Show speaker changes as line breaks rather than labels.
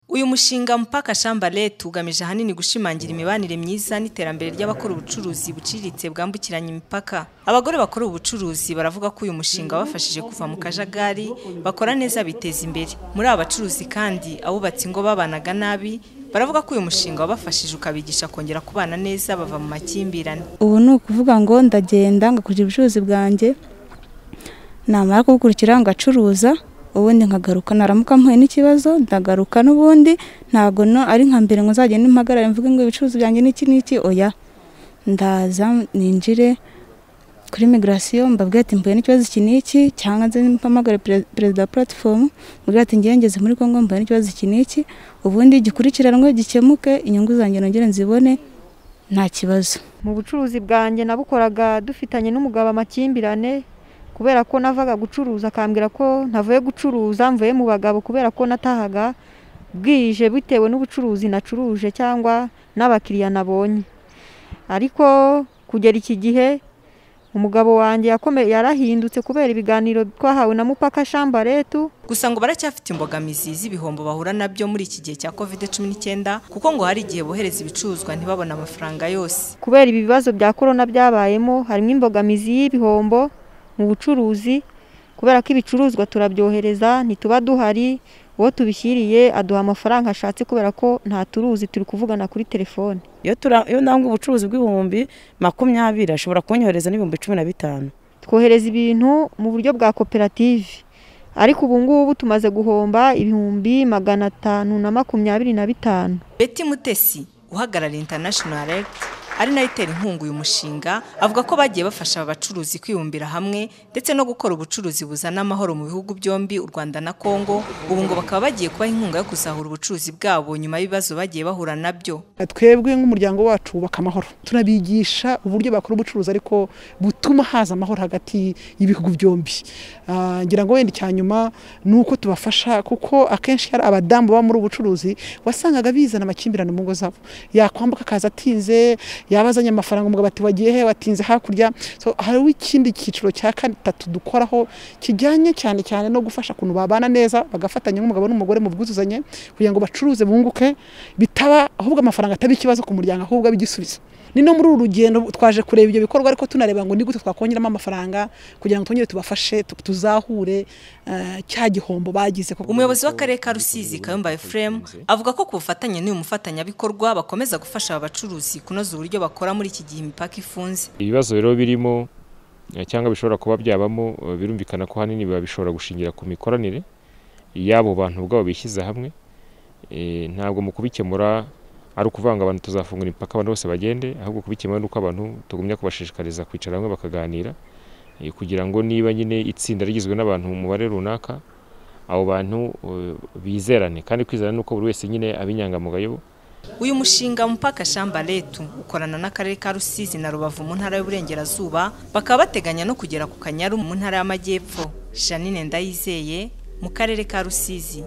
uyu mushinga mpaka shamba leta ugamije ahanini gushimangira imibanire myiza n'iterambere ry'abakora ubucuruzi buciriritse bwambukiranya imipaka abagore bakora ubucuruzi baravuga ko uyu mushinga wabafashije kuva mu kajagari bakora neza biteza imbere muri aba bacuruzi kandi abubatse ingo babanaga nabi baravuga ko uyu mushinga wabafashije ukabigisha kongera kubana neza bava mu makimbirane
ubu ni ukuvuga ngo ndagenda ngakurikira ubucuruzi bwanjye namara kubukurikira ngacuruza ubundi nkagaruka naramuka mpuye n'ikibazo ndagaruka n'ubundi ntabwo ari nka mbere ngo nzagende mpagarare mvuge ngo ibicuruzi byanjye n'iki n'iki oya ndaza ninjire kuri migirasiyo mbabwira ati mpuye n'ikibazo iki n'iki cyangwa nze mpamagare perezida wa puratifomu mbabwira ati ngengeze muri congo mpuye n'ikibazo iki n'iki ubundi gikurikiranwe gikemuke inyungu zanjye nongere nzibone nta kibazo
mu bucuruzi bwanjye nabukoraga dufitanye n'umugabo amakimbirane kubera ko navaga gucuruza akambwira ko ntavuye gucuruza mvuye mu bagabo kubera ko natahaga bwije bitewe n'ubucuruzi nacuruje cyangwa n'abakiriya nabonye ariko kugera iki gihe umugabo wanjye yarahindutse kubera ibiganiro twahawe na mupaka shambaretu
gusa ngo baracyafite imbogamizi z'ibihombo bahura nabyo muri iki gihe cya kovide cumi n'icyenda kuko ngo hari igihe bohereza ibicuruzwa ntibabone amafaranga yose
kubera ibi bibazo bya korona byabayemo harimo imbogamizi y'ibihombo mu bucuruzi kubera ko ibicuruzwa turabyohereza ntituba duhari uwo tubishyiriye aduha amafaranga ashatse kubera ko nta turuzi turi kuvugana kuri telefone
iyo ndangwa ubucuruzi bw'ibihumbi makumyabiri ashobora kunyohereza n'ibihumbi cumi na bitanu
twohereza ibintu mu buryo bwa koperative ariko ubu ngubu tumaze guhomba ibihumbi magana atanu na makumyabiri na bitanu
beti mutesi uhagarariye international regiti ari nayo itera inkunga uyu mushinga avuga ko bagiye bafasha aba bacuruzi kwibumbira hamwe ndetse no gukora ubucuruzi buzana amahoro mu bihugu byombi u rwanda na kongo ubu ngo bakaba bagiye kubaha inkunga yo kuzahura ubucuruzi bwabo nyuma y'ibibazo bagiye bahura nabyo
twebwe nk'umuryango wacu wubaka amahoro turabigisha uburyo bakora ubucuruzi ariko butuma haza amahoro hagati y'ibihugu byombi ngira ngo wenda icya nyuma ni uko tubafasha kuko akenshi hari abadamu baba muri ubucuruzi wasangaga bizana amakimbirane mu ngo zabo yakwambuka akaza atinze yaba azanye amafaranga umugabo ati wagiye he watinze hakurya hariho ikindi cyiciro cya gatatu dukoraho kijyanye cyane cyane no gufasha ukuntu babana neza bagafatanya nk'umugabo n'umugore mu bwuzuzanye kugira ngo bacuruze bunguke bitaba ahubwo amafaranga ataba ikibazo ku muryango ahubwo abe igisubizo ni no muri uru rugendo twaje kureba ibyo bikorwa ariko tunareba ngo ni gute twakongeramo amafaranga kugira ngo twongere tubafashe tuzahure cya gihombo bagize
umuyobozi w'akarere ka rusizi kayumba efuremu avuga ko ku bufatanye n'uyu mufatanyabikorwa bakomeza gufasha aba bacuruzi kunoza uburyo uburyo bakora muri iki gihe imipaka ifunze
ibibazo rero birimo cyangwa bishobora kuba byabamo birumvikana ko ahanini biba bishobora gushingira ku mikoranire y'abo bantu ubwabo bishyize hamwe ntabwo mu kubikemura ari ukuvanga abantu tuzafungura imipaka abantu bose bagende ahubwo kubikemura ni uko abantu tugumya kubashishikariza kwicara hamwe bakaganira kugira ngo niba nyine itsinda rigizwe n'abantu mu mubare runaka abo bantu bizerane kandi kwizerana ni uko buri wese nyine aba inyangamugayo
uyu mushinga mupaka shamba letu ukorana n'akarere ka rusizi na rubavu mu ntara y'uburengerazuba bakaba bateganya no kugera ku kanyaru mu ntara y'amajyepfo janine ndayizeye mu karere ka rusizi